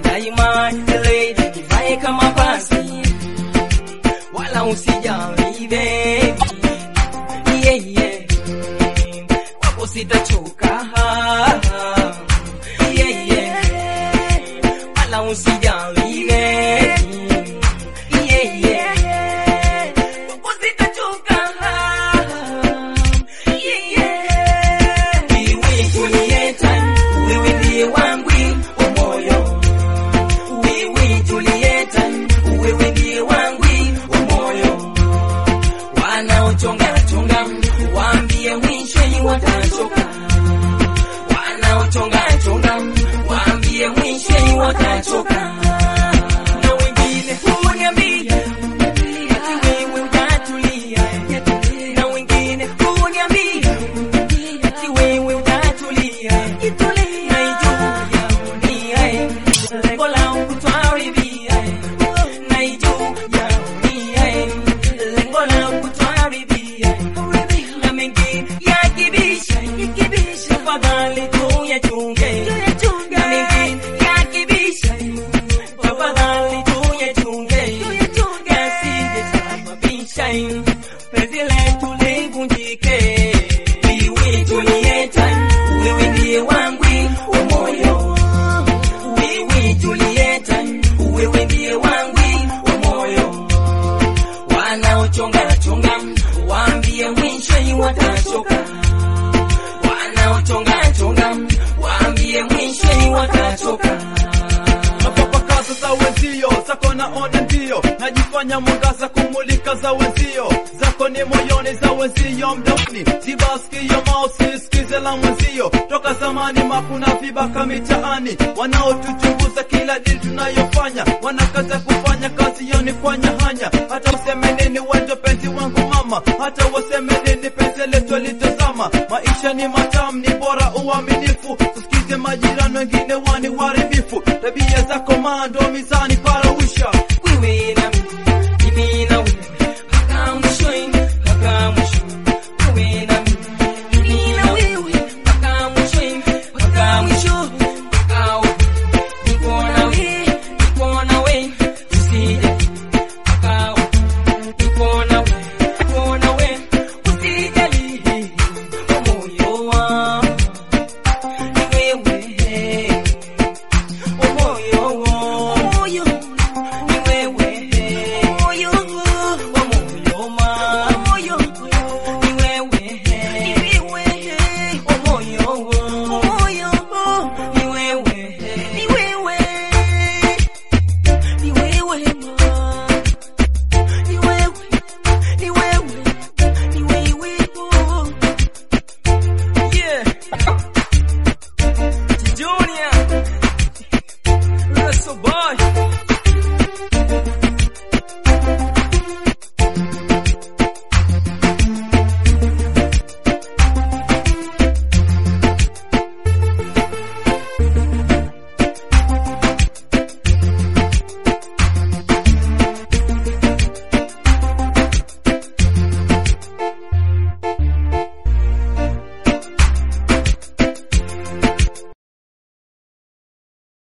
daima ile ivae kama basi, wala usijali baby, yeah, yeah. Wako sitachoka, yeah, yeah. wala usijali baby, yeah, yeah. Wako sitachoka, yeah, yeah. Wewe Julieta, wewe ndiye wangu wa moyo. Wewe Julieta, wewe ndiye wangu wa moyo. Wanaochonga chonga, waambie mwisho watachoka. Wanaochonga chonga, waambie mwisho watachoka. Na wengine huniambia ati wewe utatulia, na wengine huniambia ati wewe utatulia. Naijua dunia, lengo langu twaridhia. Naijua dunia, lengo langu twaridhia. Na mengine yakibisha, tafadhali tuyachunge. Na mengine yakibisha, tafadhali tuyachunge. Yasije sababisha penzi letu livunjike. Wewe Julieta, wewe ndiye wangu wa moyo. Wewe Julieta, wewe ndiye wangu wa moyo. Wanaochonga chonga, waambie mwisho watachoka. Wanaochonga chonga, waambie mwisho watachoka. napapakaza za wenzio zako naona ndio najifanya mwangaza kumulika za wenzio zako ni moyoni za wenzio mdomoni sibaskio mausi sikize la mwenzio toka zamani makuna vibaka mitaani wanaotuchunguza kila dili tunayofanya wanakaza kufanya kazi yoni kwa nyahanya hata useme nini wendo penzi wangu mama hata waseme nini penzi letu litazama maisha ni matamu ni bora uaminifu tusikize majirani wengine wani waharibifu tabia zako mando mizani